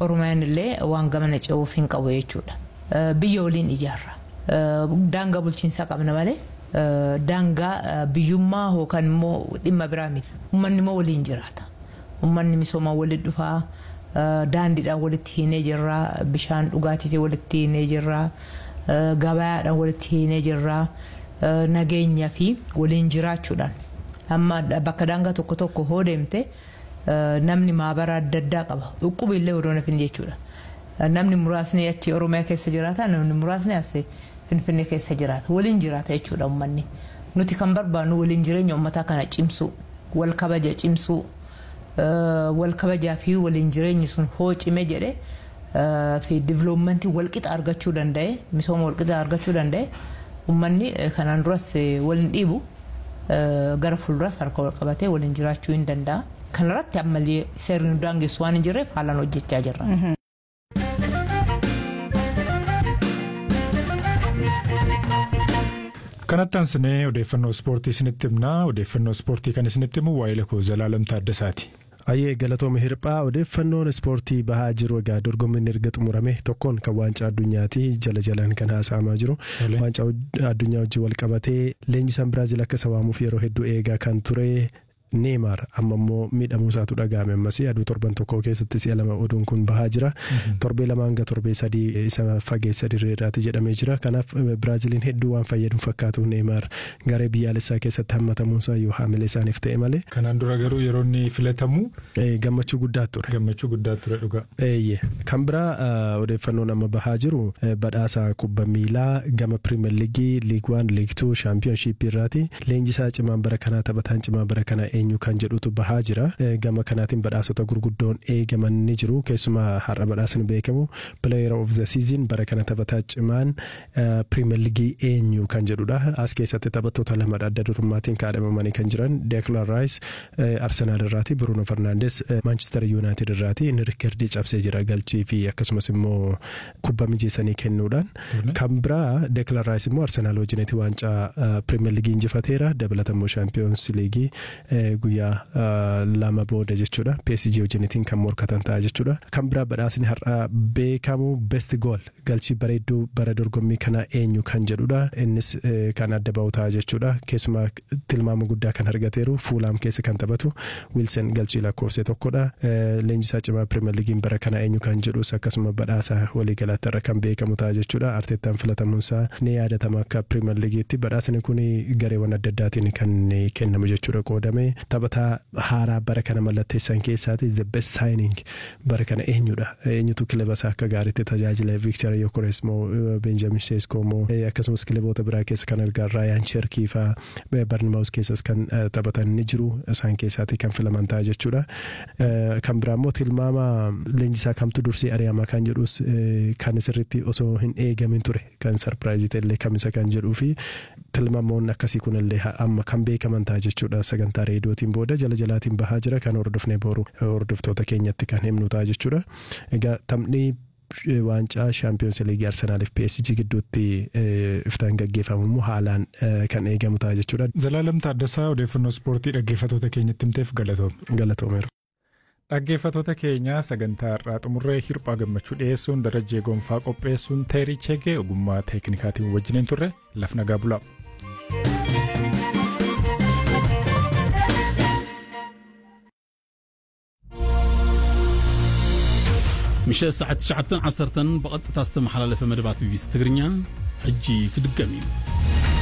Oromiyaan illee waan gamana ce'uuf hin qabu jechuudha. Biyya waliin ijaarra. Daangaa bulchiinsaa qabna malee daangaa biyyummaa yookaan immoo dhimma biraa miti. Uummanni immoo waliin jiraata. Uummanni misoomaan walitti dhufaa. daandiidhaan walitti hiinee jirra bishaan dhugaatiitiin walitti hiinee jirra gabayaadhaan walitti hiinee jirra nageenya fi waliin jiraachuudhaan amma bakka daangaa tokko tokko hoo deemte namni maabara adda addaa qaba dhukkuba illee odoo nafin jechuudha namni muraasni achi oromiyaa keessa jiraata namni muraasni as finfinnee keessa jiraata waliin jiraata jechuudha uummanni nuti kan barbaannu waliin jireenya uummataa kana cimsuu wal kabaja cimsuu. wal kabajaa fi waliin jireenyi sun hoo cime jedhe fi diviloomantii walqixa argachuu danda'e misooma walqixa argachuu danda'e uummanni kanaan duras waliin dhiibu gara fuulduras harka wal qabatee waliin jiraachuu hin danda'a. Kanarratti ammallee seerri daangessu waan hin jirreef haalaan hojjechaa jirra. kanatti aansinee odeeffannoo ispoortii isinitti himnaa odeeffannoo ispoortii kan isinitti himu waa'ee lakoo Zalaalam Taaddasaati. Ayyee galatooma hirphaa odeeffannoon ispoortii bahaa jiru egaa dorgommiin erga xumurame tokkoon kan waancaa addunyaati jala jalaan kan haasa'amaa jiru waancaa addunyaa wajjin wal qabatee leenjisaan biraazil akka isa waamuuf yeroo hedduu eegaa kan ture. Neemaar amma immoo miidhamuu isaatu dhaga'ame ammas aduu torban tokko keessatti si'a lama oduun kun bahaa jira. Torbee lama hanga torbee sadii isa fageessa dirreedhaati jedhamee jira. Kanaaf Biraaziliin hedduu waan fayyadu fakkaatu Neemaar garee biyyaalessaa keessatti hammatamuunsaa yoo haamilee isaaniif ta'e malee. Kanaan dura garuu yeroo inni filatamu. Gammachuu guddaa ture. Gammachuu guddaa ture dhugaa. Eeyyee kan biraa odeeffannoon amma bahaa jiru badhaasa kubba miilaa gama pirimeer liigii liig waan liig tuu shaampiyoonshiippii irraati. Leenjisaa cimaan bara kanaa taphataan cimaa bara kanaa eenyu kan jedhutu bahaa jira gama kanaatiin badhaasota gurguddoon eegaman ni jiru keessumaa har'a badhaasni beekamu player of the season bara kana taphataa cimaan pirimeer liigii eenyu kan jedhudha as keessatti taphattoota lamadha adda durummaatiin kaadhamamanii kan jiran deeklan raayis arsenaal irraati bruno fernandes maanchister yuunaayitid irraati inni riikardii cabsee jira galchii fi akkasumas immoo kubba mijeessanii kennuudhaan kan biraa deeklan raayis immoo arsenaal wajjinitti waancaa pirimeer liigii injifateera dabalatammoo shaampiyoons liigii guyyaa lama booda jechuudha PSG wajjinitiin kan morkatan ta'a jechuudha kan biraa badhaasni har'a beekamu best goal galchii bareedduu bara dorgommii kana eenyu kan jedhudha innis kan adda ba'u ta'a jechuudha keessumaa tilmaama guddaa kan argateeru fuulaam keessa kan taphatu wiilsen galchii lakkoofse tokkodha leenjisaa cimaa pirimeer liigiin bara kana eenyu kan jedhus akkasuma badhaasa waliigalaatti irra kan beekamu ta'a jechuudha arteettaan filatamuunsaa ni yaadatama akka pirimeer liigiitti badhaasni kun gareewwan adda addaatiin kan kennamu jechuudha qoodame taphataa haaraa bara kana mallatteessan keessaati the best signing bara kana eenyudha eenyutu kilaba isaa akka gaariitti tajaajila Victor Yokores moo Benjamin Sesko moo akkasumas kilaboota biraa keessa kan argaa Ryan Cherki faa Barnamaus keessas kan taphatan ni jiru isaan keessaati kan filaman ta'a jechuudha kan biraa immoo tilmaama leenjisaa kamtu dursee ari'ama kan jedhus kan sirriitti osoo hin eegamin ture kan sarpiraayizii ta'ellee kamisa kan jedhuu fi tilmaamoonni akkasii kunillee amma kan beekaman ta'a jechuudha sagantaa reediyootiin booda jala jalaatiin bahaa jira kan hordofnee boru hordoftoota keenyatti kan himnu ta'a jechuudha. Egaa taphni waancaa shaampiyoons liigii arsenaaliif PSG gidduutti iftaan gaggeeffamu immoo haalaan kan eegamu ta'a jechuudha. Zalaalam Taaddasaa odeeffannoo ispoortii dhaggeeffattoota keenyatti himteef galatoome. Galatoomeera. Dhaggeeffattoota keenya sagantaa har'aa xumurree hirphaa gammachuu dhiyeessuun darajee gonfaa qopheessuun teerii cheegee ogummaa teeknikaatiin wajjiniin turre laf nagaa bulaa. ምሸት ሰዓት 9 10 بقطة استمحل لفم مدبات بي بي سي تግርኛ ሕጂ ክድገም እዩ